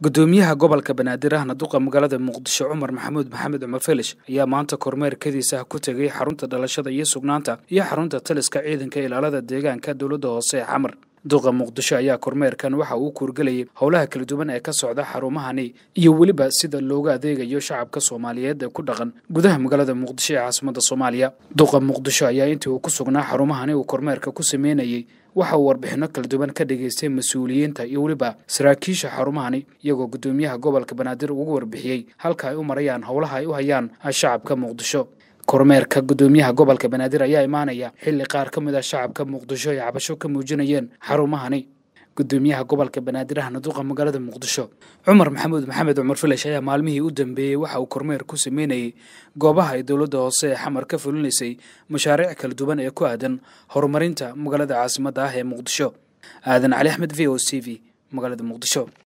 gudoomiyaha gobolka banaadir ahna duqa magaalada muqdisho cumar maxamuud maxamed cumar felish ayaa maanta kormeerkadiisa ku tegay xarunta dhalashada iyo sugnaanta iyo xarunta taliska ciidanka ilaalada deegaanka dowladda hoose ee xamar duqa muqdisho ayaa kormeerkan waxa uu kuurgelayay howlaha kala duwan ee ka socda xarumahani iyo weliba sida looga adeegayo shacabka soomaaliyeed ee ku dhaqan gudaha magaalada muqdisho ee caasimada soomaaliya duqa muqdisho ayaa intii uu ku sugnaa xarumahani uu kormeerka ku sameynayey waxa uu warbixinno kala duwan ka dhageystay mas-uuliyiinta iyo weliba saraakiisha xarumahani iyagoo gudoomiyaha gobolka banaadir ugu warbixiyey halka ay u marayaan howlaha ay u hayaan shacabka muqdisho kormeerka gudoomiyaha gobolka banaadir ayaa imaanaya xilli qaar ka mid ah shacabka muqdisho ay cabasho ka muujinayeen xarumahani gudoomiyaha gobolka banaadir ahna duqa magaalada muqdisho cumar maxamuud maxamed cumar filash ayaa maalmihii u dambeeyey waxa uu kormeer ku sameynayey goobaha ay dowladda hoose ee xamar ka fulinaysay mashaariic kala duwan ee ku aadan horumarinta magaalada caasimadda ah ee muqdisho aadan cali axmed v o c v magaalada muqdisho